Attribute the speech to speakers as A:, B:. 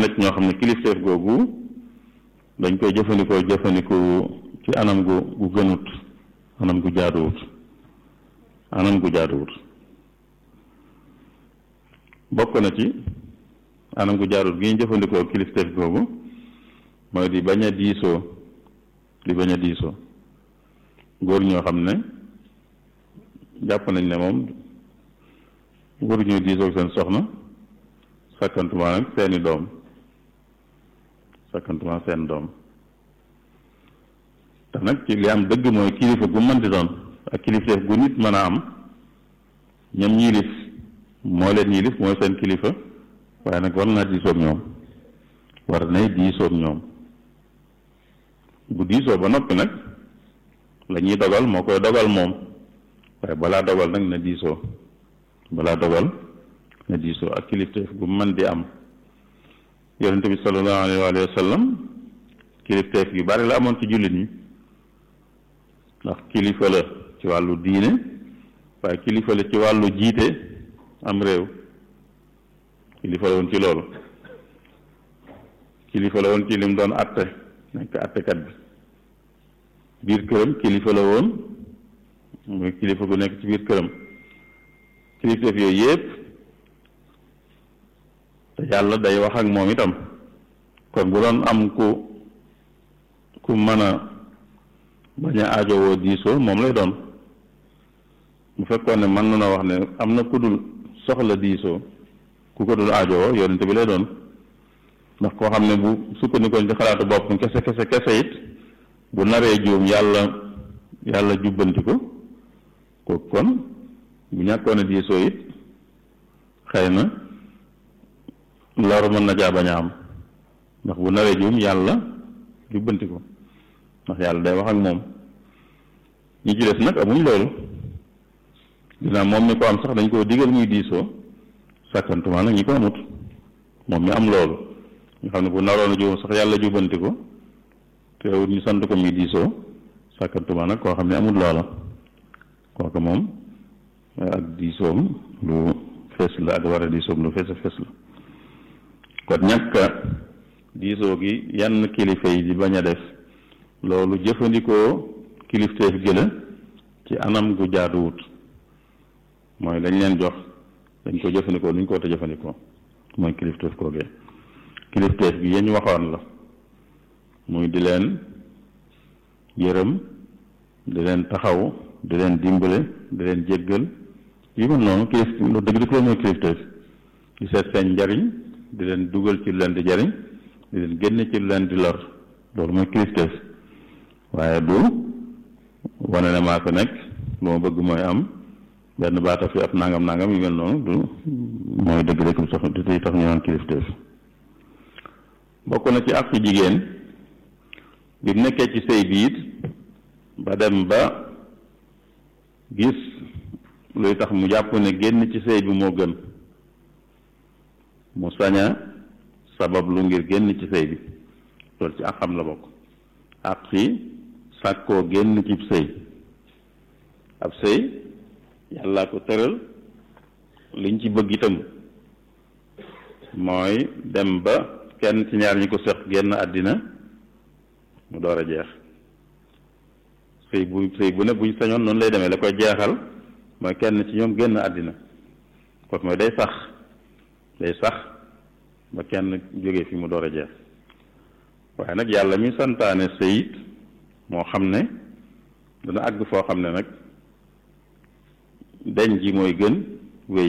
A: na ci ñoo xam ne kilifteef googu dañ koy jëfandikoo jëfandikoo ci anam gu gu gënut anam gu jaaduwut anam gu jaaduwut bokk na ci anam gu jaaduwut gi ñu jëfandikoo kilifteef googu mooy di bañ a diisoo di bañ a diisoo góor ñoo xam ne jàpp nañ ne moom waruñu diisoo seen soxna sakkantuma nag seeni doom sakkantuma seen doom te nag ci li am dëgg mooy kilifa gu mën di doon ak kilifteef gu nit mën a am ñam ñiilif moo leen ñiilif mooy seen kilifa waaye nag war naa diisoog ñoom war nay diisoog ñoom bu diisoo ba noppi nag la ñuy dogal moo koy dogal moom waaye balaa dogal nag na diisoo balaa dogal na diisoo ak kilifteef gu mën di am yonente bi sallallahu alayhi wa sallam kilifteef yu bari la amoon ci jullit ñi ndax kilifa la ci wàllu diine waaye kilifa la ci wàllu jiite am réew kilifa la woon ci loolu kilifa la woon ci lim doon atte nekk attekat bi biir këram kilifa la woon muy kilifa gu nekk ci biir këram kilifteef yooyu yépp te yàlla day wax ak moom itam kon bu doon am ku ku mën a bañ a aajowoo diisoo moom lay doon bu fekkoon ne mën na wax ne am na ku dul soxla diisoo ku ko dul aajowoo yonente bi lay doon ndax koo xam ne bu sukkandikoon ci xalaatu boppam kese kese kese it bu naree juum yàlla yàlla jubbanti ko kooku kon bu ñàkkoon a diisoo it xëy na loru mën na jaa bañ a am ndax bu naree juum yàlla jubbanti ko ndax yàlla day wax ak moom ñi ci des nag amuñ loolu dinaa moom mi ko am sax dañ koo digal muy diisoo sàkkantuma nag ñi ko amut moom mi am loolu nga xam ne bu naroon a juum sax yàlla jubbanti ko teewut ñu sant ko muy diisoo sàkkantuma nag koo xam ne amul loola kooku moom ak diisoom lu fees la ak war a diisoom lu fees a fees la kon ñàkk diisoo gi yenn kilifa yi di bañ a def loolu jëfandikoo kilifteef gi la ci anam gu jaaduwut mooy lañ leen jox dañ ko jëfandikoo nuñ ko war a jëfandikoo mooy kilifteef koogee kilifteef gi yañ waxoon la muy di leen yërëm di leen taxaw di leen dimbale di leen jéggal yu mel noonu kilif lu dëgg dëgg loolu mooy kilifteef di seet seen njariñ di leen dugal ci lu leen di jariñ di leen génne ci lu leen di lor loolu mooy kilifteef waaye du wane ne maa ko nekk lu ma bëgg mooy am benn baata fi ab nangam nangam yu mel noonu du mooy dëgg dëgg sax di tey tax ñu naan kilifteef bokk na ci ak jigéen bi mu nekkee ci sëy bi it ba dem ba gis luy tax mu jàpp ne génn ci sëy bi moo gën mu saña sabab lu ngir génn ci sëy bi loolu ci ak xam la bokk ak fi sàkkoo génn ci sëy ab sëy yàlla ko tëral liñ ci bëgg itam mooy dem ba kenn ci ñaar ñi ko seq génn àddina mu door a jeex sëy bu sëy bu ne buñ sañoon noonu lay demee la koy jeexal mooy kenn ci ñoom génn àddina kon mooy day sax day sax ba kenn jógee fi mu door a jeex waaye nag yàlla mi santaane sëyit moo xam ne dana àgg foo xam ne nag deñ ji mooy gën